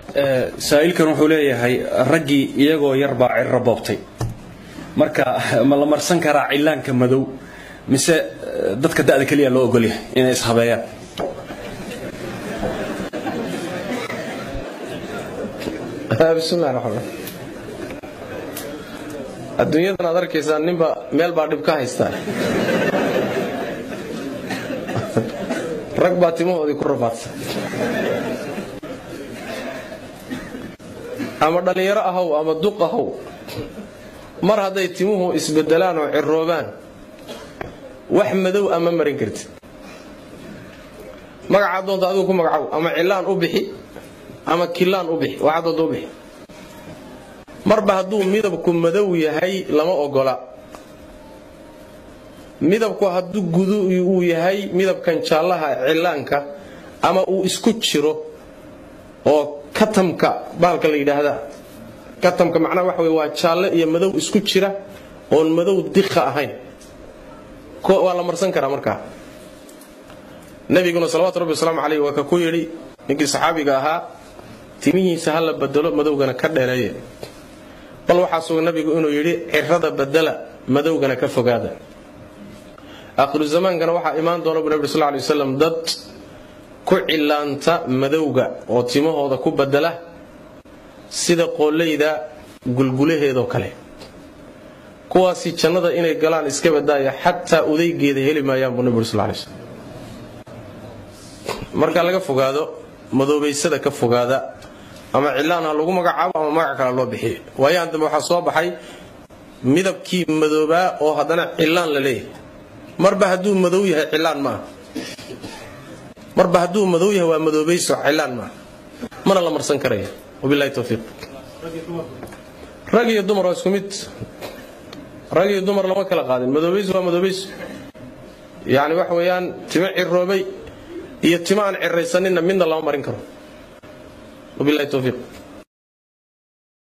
saa'ilkan wuxuu leeyahay raggii iyagoo yar baa cirro boobtay marka ma la marsan karaa cillaanka madow mise dadka da'da keliya loo ogolyahay inay ishabeeyaan bismillahi raxmaan adduunyadan aad arkaysaa ninba meel baa dhib ka haystaa rag baa timahoodii ku rafaadsan ama dhallinyaro ahaw ama duq ahaw mar hadday timuhu isbedelaan oo ciroobaan wax madow ama marin kartid magacaad doonta adigu ku magacow ama cilaan u bixi ama kilaan u bixi waxaad doonta u bixi marba hadduu midabku madow yahay lama ogola midabku hadduu gudu uu yahay midabkan jaallaha cillaanka ama uu isku jiro oo katamka bahalka la yidhaahda katamka macnaha waxa wey waa jaalle iyo madow isku jira oon madow dikha ahayn waa la marsan karaa markaa nabiguna salawatu rabbi wasalaamu caleyh waa ka ku yidhi ninkii saxaabiga ahaa timihiisa ha la bedelo madowgana ka dheereeye bal waxaa sugan nabigu inuu yidhi cirada bedela madowgana ka fogaada aakhiru zamaankana waxaa imaan doona bu nabi sal lay waslam dad ku cilaanta madowga oo timahooda ku bedela sida qoollayda gulgulaheedoo kale kuwaasi jannada inay galaan iska badaaya xataa udaygeeda heli maayaan buu nabi sal lay slm marka laga fogaado madoobaysada ka fogaada ama cilaan ha lagu magacaabo ama magac kale loo bixiyo waayahan dambe waxaa soo baxay midabkii madoobaa oo haddana cilaan la leeyahay marba hadduu madow yahay cilaan maaha marba hadduu madow yahay waa madoobayso cilaan maaha mana la marsan karaya wabilahi towfiiq rag iyo dumar waa isku mid rag iyo dumar lama kala qaadin madoobayso waa madoobayso yacni waxa weeyaan timo ciroobay iyo timo aan ciraysaninna midna lama marin karo wabilahi towfiiq